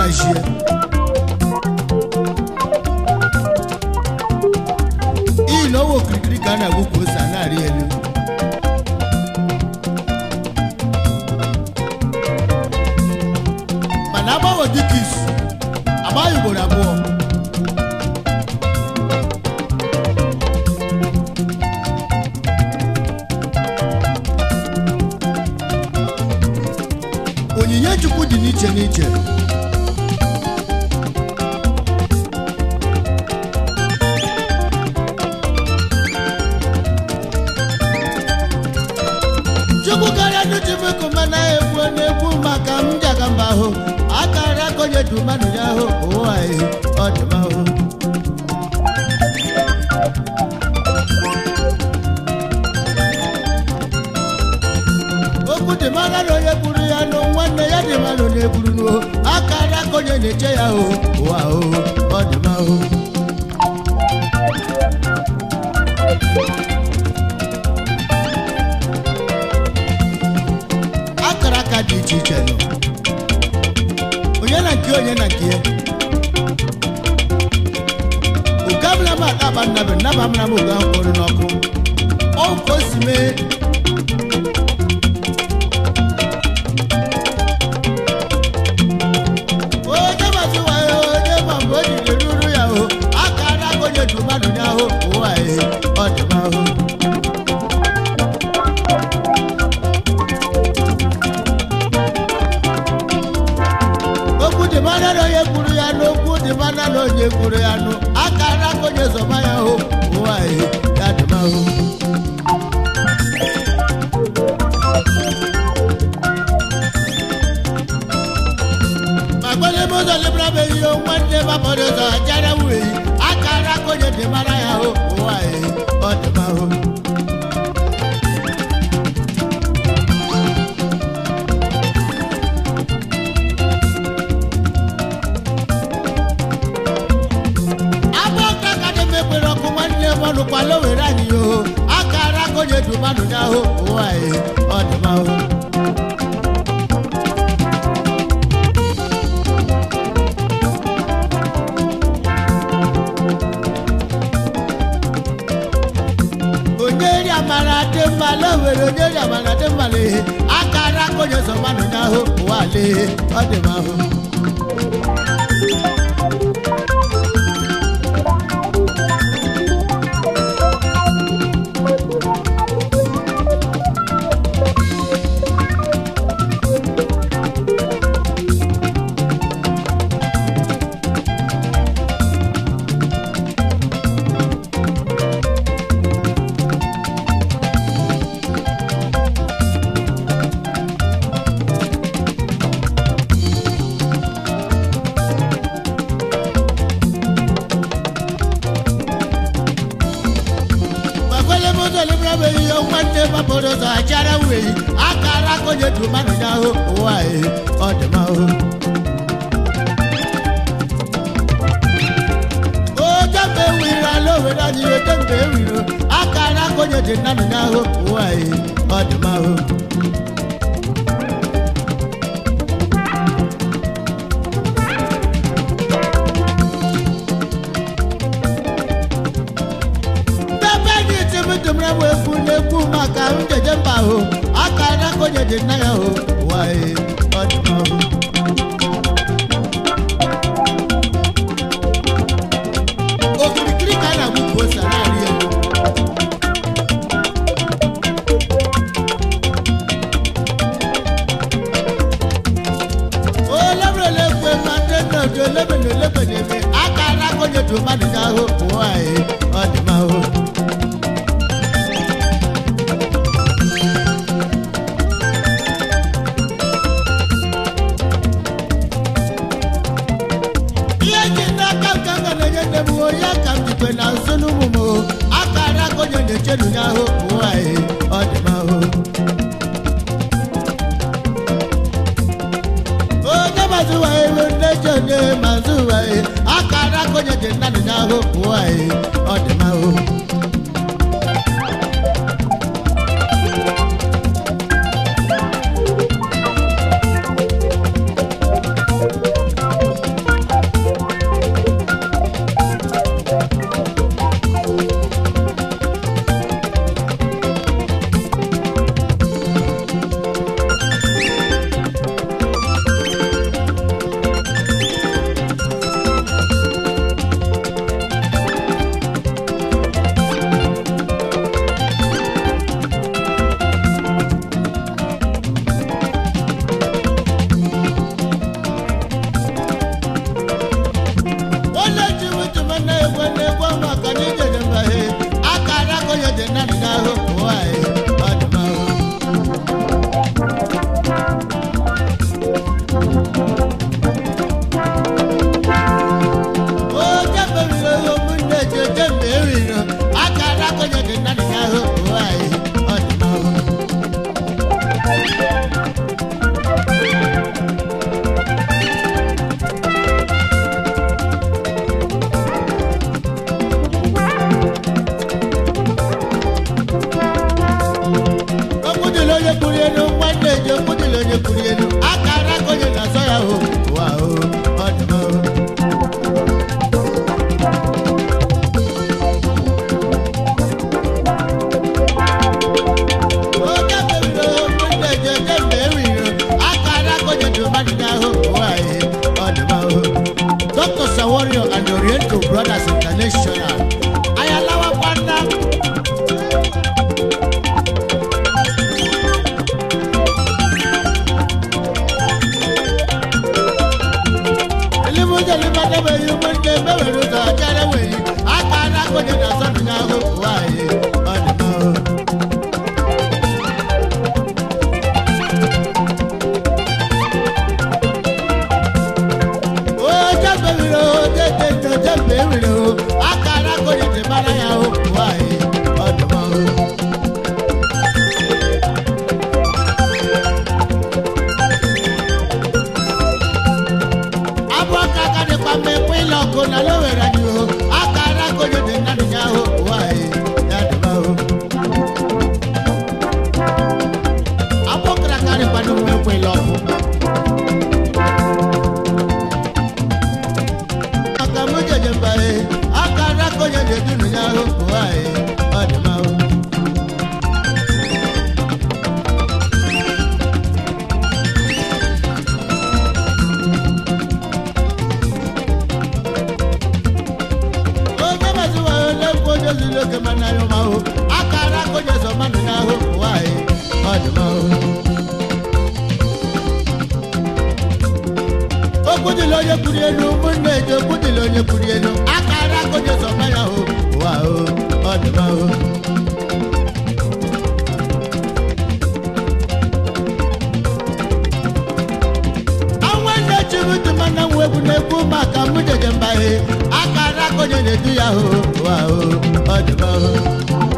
shie iyi na owe okirikiri ka a na-agwụ ka ose a na-arị elu mana agbanwe dịka isu agbaghị ugboro abụọ onyinye chukwu dị n'iche n'iche chukwu karịa nuchifeku mana egwu na-egwu maka m jaga mba ahụ akara konye du mmadụ ya ahụ ụwa ehi ọ dị m ahụ okwu dị mara na onye gburu ya nụ nwanne ya dị mara na egburu n'o akara konye na-eche ya ahụ ụwa ahụ ọ dị m ahụ akara aka dị iche iche nọ onye na nke onye na nke ya oge abụla m akpa nnabe nnaba mara m oge ahụ kpọrọ n'ọkụ ọ ka o si mee onye mazi wayo onye ma mgbe o jiri ruru ya o akara aka onye du mmadụ ya ahụ ụwa ehe ọ dị m ahụ okwu dị mara na onye kwuru ya nụ okwu dị mara na onye kwuru ya nụ akara aka onye zọba ya hụ ụwa ehe ya dị m ahụ ma gbele m ụzọ libra bụ ehi nwanne babọdụ ụzọ jara wee akara aka onye dị mara ya hụ ụwa ehe ọ dị m ahụ agba ọka ka dị m ekpere ọkụ nwanne m ọnụkwala were anyị yo akara aka onye du mmadụ n'ahụ ụwa ehe ọ dị m ahụ onye ri amara dị mma lowere onye ri amara dị mma lehe akara aka onye zọ mmadụ n'ahụ ụwa lehe ọ dị m ahụ gbakwele m ụzọ libra bụ ehi nwanne babọdụ ụzọ achara wee akara aka onye du mmadụ n'ahụ ụwa ehe ọ dị m ahụ ojembe wiri ala owere anyị ojembe ewiro akara aka onye dị mmadụ n'ahụ ụwa ehe ọ dị m ahụ Bẹ́ẹ̀ ni tèmi tèmi wo efu n'ekwu maka njeje mba ahụ akara aka onye dị nna ya ahụ ụwa ehe ọ dị m ahụ okirikiri ka a na-agwụ ka ose a na-arị elu olebrele kwe ma ndị nna oji olebe na olebe na-eme akara aka onye dị mmadụ n'ahụ ụwa ehe ọ dị m ahụ ihe ji n'aka nke nga na-enye nne m onye ka m jikwe na nso n'ụmụ m o. akara aka onye na-echenu n'ahụ ụwa ehe ọ dị m ahụ onye mazụ wa ewe nne ji onye mazụ wa ehe akara aka onye dị mmadụ n'ahụ ụwa ehe ọ dị m ahụ mara ya o ụwa anyị ọ dị mma o abụ aka aka dịkwa mma ekwe ile ọkụ na lowere anyị o aka ara konye dị mmadụ ya ahụ ụwa anyị ya dị mma o abụ ọkara aka dịkwa n'ụwa ekwe ile ọkụ aka mụ jeje mba e aka ara konye dị dunu ya ahụ ụwa anyị ọ dị mma o onye maziwa onye mkpu onye zuru oke mana ya ma hụ akara aka onye zọ mmadụ n'ahụ nwanyị ọ dị mma hụ okwu dịla onye kwuru elu ụmụnne eji okwu dịla onye kwuru elu akara aka onye zọ mmadụ ahụ ụwa hụ ọ dị mma hụ ọnwa nne chiri dị mana nwa egwu na-ekwu maka mụ jeje mba he akara aka onye na-edu ya hụ ụwa hụ ọ dị mma hụ